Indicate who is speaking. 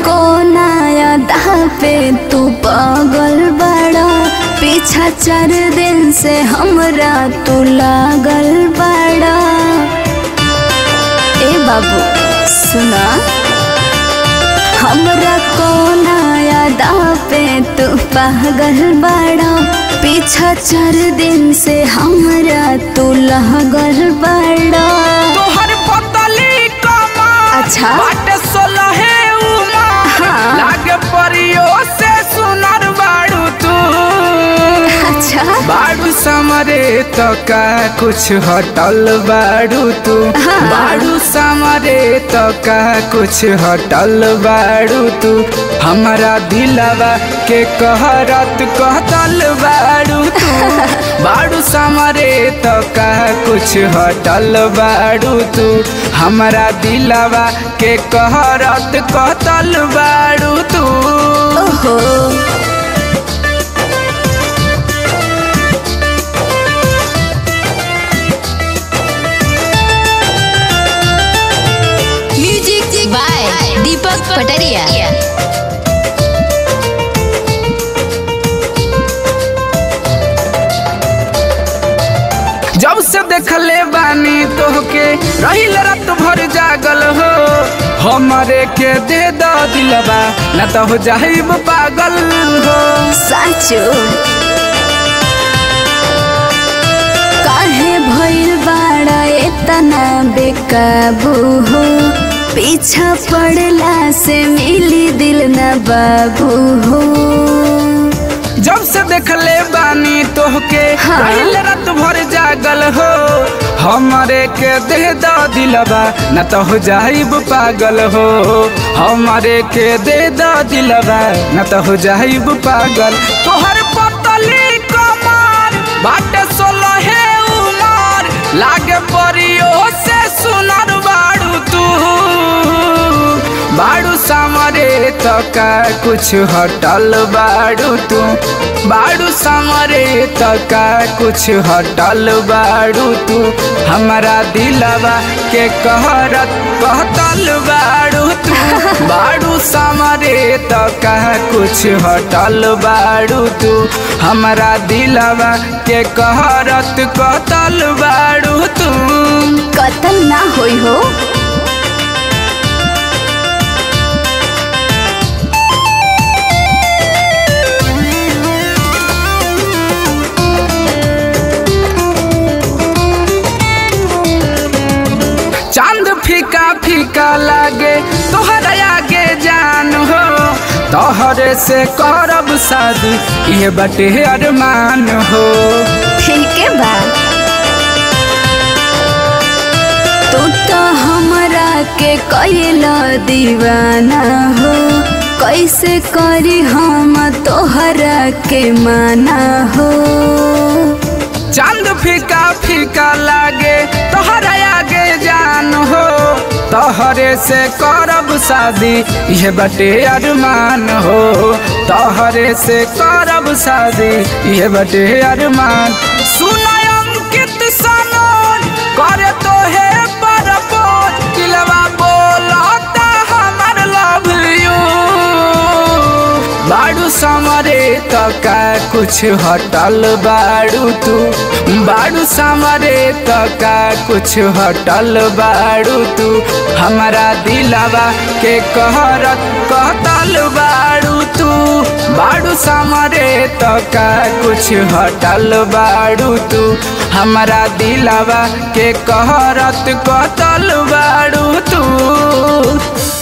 Speaker 1: कोना यादा पे तू पागल बड़ा पीछा चार दिन से हमरा तू लागल बड़ा ए बाबू सुना हमरा कोना यादा पे तू पागल बड़ा पीछा चार दिन से हमरा तू लागल बड़ा
Speaker 2: तोहर पतली कमर
Speaker 1: अच्छा।
Speaker 2: बाटे सोलहे उमर
Speaker 1: हाँ।
Speaker 2: लागे परियो से सुनर बाड़ू तू
Speaker 1: अच्छा
Speaker 2: बाड़ू समरे तो का कुछ हटल बाड़ू तू
Speaker 1: हाँ।
Speaker 2: बाड़ू समरे तो का कुछ हटल बाड़ू तू हमारा दिलवा के कहरत कहतल बाड़ू तू बाड़ू समरे तो का कुछ हटल बाड़ू तू हमारा दिलवा के कहरत कहतल बाड़ू तू
Speaker 1: ओहो
Speaker 3: म्यूजिक बाय दीपक पटरिया
Speaker 2: जब से देखले बानी तोहके रहिल रात भर जागल हो हमारे के दे द दिलबा न तो हो जाइब पागल हो
Speaker 1: साचो काहे भइल बाड़ा एतना बेकाबू हो पीछा पड़ला से मिली दिल न बाबू हो
Speaker 2: जब से देखले बानी तोहके
Speaker 1: हाँ।
Speaker 2: रहिल रात भर जागल हो हमारे के दे द दिलबा न तो हो जाइब पागल हो हमारे के दे द दिलबा न तो हो जाइब पागल तोहर पतली कमर बाटे सोलहे उमर लागे परियो से सुनर बाड़ू तू बाड़ू समरे तो का कुछ हटल बाड़ू तू बाड़ू समरे तो का कुछ हटल बाड़ू तू हमारा दिलवा के कहरत कहतल बाड़ू तू बाड़ू समरे तो का कुछ हटल बाड़ू तू हमारा दिलवा के कहरत कहतल बाड़ू तू
Speaker 1: कतल ना होई हो
Speaker 2: चांद फीका फीका लागे तोहर आगे जान हो तोहरे से करब शादी ये बटे अरमान हो
Speaker 1: ठीक है बा तू तो हमरा के कैला दीवाना हो कैसे करी हम तोहरा के माना हो
Speaker 2: चांद फीका फीका लागे तोहर आगे जान हो तोहरे से करब शादी ये बटे अरमान हो तोहरे से करब शादी ये बटे अरमान सुनय अंकित सनोन करे तो है परपोज दिलवा बोलता हमर लव यू बाड़ू समरे तो का कुछ हटल बाड़ू तू बाड़ू समरे तो का कुछ हटल बाड़ू तू हमारा दिलवा के कहरत कहतल बाड़ू तू बाड़ू समरे तो का कुछ हटल बाड़ू तू हमारा दिलवा के कहरत कहतल बाड़ू तू